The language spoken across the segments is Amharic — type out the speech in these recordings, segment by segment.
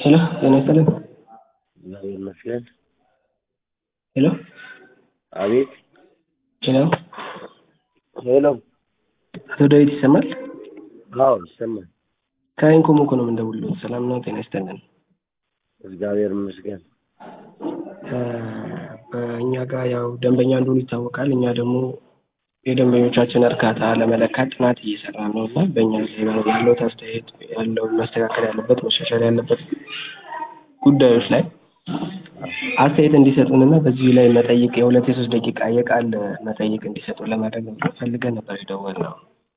ሄሎ ጤና ይስጥልን። እግዚአብሔር ይመስገን። ሄሎ አቤት። ሄሎ ሄሎ። አቶ ዳዊት ይሰማል? አዎ ይሰማል። ከኢንኮም እኮ ነው የምንደውልልዎ። ሰላም ነው? ጤና ይስጥልን። እግዚአብሔር ይመስገን። እ በእኛ ጋር ያው ደንበኛ እንደሆኑ ይታወቃል። እኛ ደግሞ የደንበኞቻችን እርካታ ለመለካት ጥናት እየሰራን ነው እና በእኛ ላይ ያለው አስተያየት ያለው መስተካከል ያለበት መሻሻል ያለበት ጉዳዮች ላይ አስተያየት እንዲሰጡንና በዚህ ላይ መጠይቅ የሁለት የሶስት ደቂቃ የቃል መጠይቅ እንዲሰጡ ለማድረግ ፈልገን ነበር የደወልነው።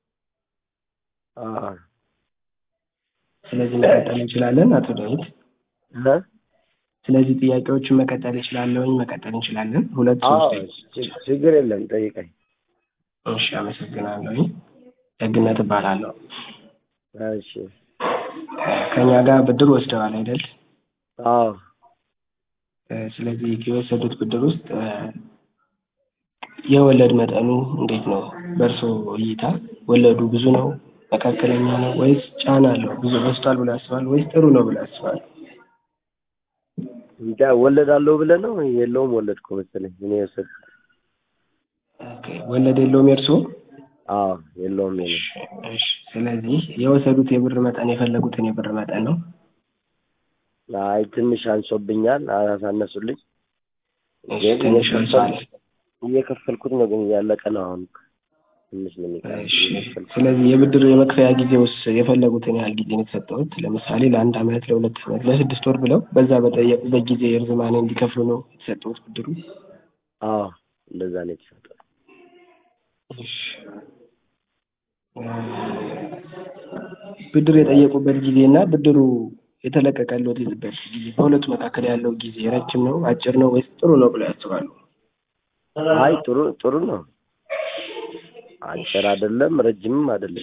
አዎ ስለዚህ መቀጠል እንችላለን አቶ ዳዊት? እ ስለዚህ ጥያቄዎችን መቀጠል እችላለሁኝ መቀጠል እንችላለን። ሁለት አዎ ሶስት ች- ችግር የለም ጠይቀኝ። እሺ፣ አመሰግናለሁኝ። ደግነት እባላለሁ። እሺ። ከእኛ ጋር ብድር ወስደዋል አይደል? አዎ እ ስለዚህ የወሰዱት ብድር ውስጥ እ የወለድ መጠኑ እንዴት ነው? በእርሶ እይታ ወለዱ ብዙ ነው፣ መካከለኛ ነው ወይስ ጫና አለው? ብዙ በዝቷል ብሎ ያስባሉ ወይስ ጥሩ ነው ብሎ ያስባሉ? እንጃ ወለዳለሁ ብለህ ነው? የለውም ወለድኩ መሰለኝ እኔ የወሰድኩት። ኦኬ፣ ወለድ የለውም የእርሶ? አዎ የለውም የኔ። እሺ፣ እሺ። ስለዚህ የወሰዱት የብር መጠን የፈለጉትን የብር መጠን ነው። አይ ትንሽ አንሶብኛል፣ አሳነሱልኝ። እሺ፣ ግን ትንሽ እየከፈል- አንሷል። እየከፈልኩት ነው፣ ግን እያለቀ ነው አሁን። ትንሽ ነው የሚቀረው እሺ እየከፈልኩት። ስለዚህ የብድር የመክፈያ ጊዜ ውስጥ የፈለጉትን ያህል ጊዜ ነው የተሰጠሁት። ለምሳሌ ለአንድ አመት፣ ለሁለት አመት፣ ለስድስት ወር ብለው በዛ በጠየቁበት ጊዜ እርዝማኔ እንዲከፍሉ ነው የተሰጠሁት ብድሩ። አዎ እንደዛ ነው የተሰጠው። እሺ እ ብድር የጠየቁበት ጊዜ እና ብድሩ የተለቀቀለት በት ጊዜ በሁለቱ መካከል ያለው ጊዜ ረጅም ነው አጭር ነው ወይስ ጥሩ ነው ብለው ያስባሉ? አይ ጥሩ ጥሩ ነው። አጭር አይደለም፣ ረጅምም አይደለም።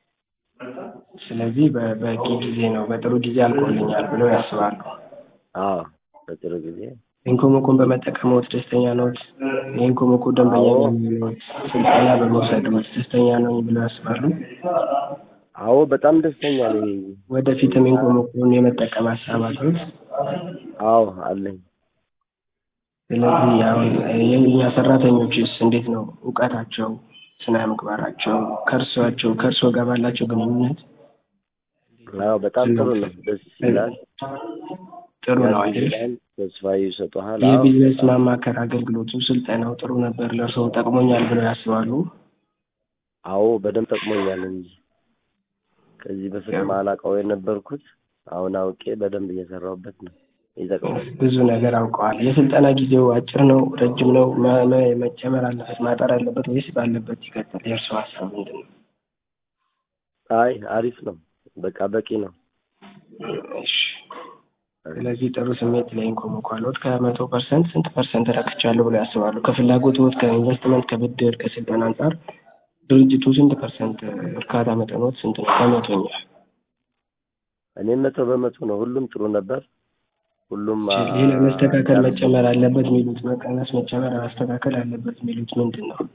ስለዚህ በበቂ ጊዜ ነው በጥሩ ጊዜ አልቆልኛል ብለው ያስባሉ። አዎ በጥሩ ጊዜ ኢንኮሞኮን በመጠቀምዎት ደስተኛ ነዎት? የኢንኮሞኮ ደንበኛ አዎ። ነዎት? ስልጠና በመውሰድዎት ደስተኛ ነኝ ብለው ያስባሉ? አዎ በጣም ደስተኛ ነኝ። ወደፊትም ኢንኮሞኮን የመጠቀም ሀሳብ አለዎት? አዎ አለኝ። ስለዚህ አሁን የእኛ ሰራተኞችስ እንዴት ነው እውቀታቸው፣ ስነ ምግባራቸው ከእርሷቸው ከእርስዎ ጋር ባላቸው ግንኙነት አዎ በጣም ጥሩ ነው። ደስ ይላል። ጥሩ ነው አይደል? ያግዛል፣ ተስፋ ይሰጡሃል። አዎ የቢዝነስ ማማከር አገልግሎቱ ስልጠናው ጥሩ ነበር፣ ለእርስዎ ጠቅሞኛል ብለው ያስባሉ? አዎ በደንብ ጠቅሞኛል እንጂ ከዚህ በፊት ማላውቀው የነበርኩት አሁን አውቄ በደንብ እየሰራሁበት ነው። ይጠቅማል። ብዙ ነገር አውቀዋል። የስልጠና ጊዜው አጭር ነው ረጅም ነው? መ- መ- መጨመር አለበት ማጠር አለበት ወይስ ባለበት ይቀጥል? የእርስዎ ሀሳብ ምንድን ነው? አይ አሪፍ ነው። በቃ በቂ ነው። እሺ ስለዚህ ጥሩ ስሜት ላይ ኢንኮሞኮ አለዎት። ከመቶ ፐርሰንት ስንት ፐርሰንት ረክቻለሁ ብለው ያስባሉ? ከፍላጎትዎት፣ ከኢንቨስትመንት፣ ከብድር፣ ከስልጠና አንጻር ድርጅቱ ስንት ፐርሰንት እርካታ መጠኖት ስንት ነው? ከመቶኛ እኔም መቶ በመቶ ነው። ሁሉም ጥሩ ነበር። ሁሉም አ- ሌላ መስተካከል መጨመር አለበት የሚሉት መቀነስ፣ መጨመር፣ ማስተካከል አለበት የሚሉት ምንድን ነው?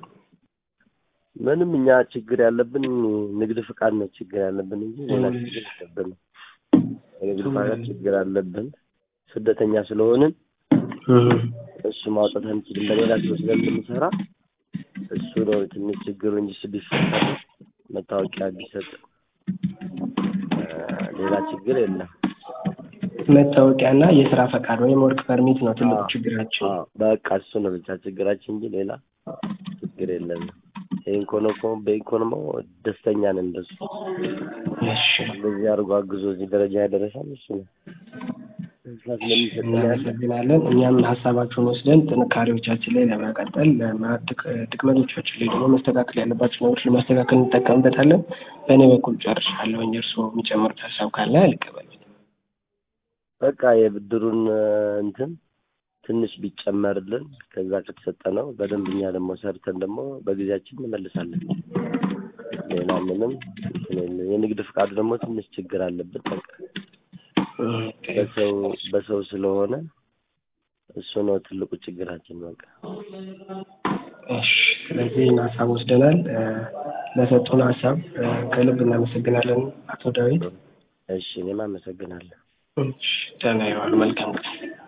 ምንም እኛ ችግር ያለብን ንግድ ፍቃድ ነው ችግር ያለብን እንጂ ሌላ ችግር የለብንም። የንግድ ፍቃድ ችግር አለብን። ስደተኛ ስለሆንን እሱ ማውጣት አንችልም። በሌላ ሰው ስለምንሰራ እሱ ነው ትንሽ ችግሩ እንጂ ስ ቢፈጠር መታወቂያ ቢሰጥ እ ሌላ ችግር የለም። መታወቂያና የስራ ፈቃድ ወይም ወርክ ፐርሚት ነው ትልቁ አዎ። ችግራችን። አዎ፣ በቃ እሱ ነው ብቻ ችግራችን እንጂ ሌላ ችግር የለም። የኢኮኖኮ በኢኮኖሞ ደስተኛ ነን። እንደሱ እሺ እንደዚህ አድርጎ አግዞ እዚህ ደረጃ ያደረሳል እሱ ነው። ተስፋ ስለሚሰጠን ያለ እናመሰግናለን። እኛም ሀሳባችሁን ወስደን ጥንካሬዎቻችን ላይ ለመቀጠል ለማ- ድክ- ድክመቶቻችን ላይ ደግሞ መስተካከል ያለባቸው ነገሮች ለማስተካከል እንጠቀምበታለን። በእኔ በኩል ጨርሻለሁ። እርስዎ የሚጨምሩት ሀሳብ ካለ አልቀበልም። በቃ የብድሩን እ፣ እንትን ትንሽ ቢጨመርልን ከዛ ከተሰጠ ነው በደንብ እኛ ደግሞ ሰርተን ደግሞ በጊዜያችን እንመልሳለን። ሌላ ምንም እንትን የለም። የንግድ ፍቃዱ ደግሞ ትንሽ ችግር አለበት። በቃ በሰው በሰው ስለሆነ እሱ ነው ትልቁ ችግራችን። በቃ እሺ ስለዚህ ይህን ሀሳብ ወስደናል። እ፣ ለሰጡን ሀሳብ እ፣ ከልብ እናመሰግናለን አቶ ዳዊት። እሺ እኔም አመሰግናለሁ። እሺ፣ ደህና ይዋሉ። መልካም ቀን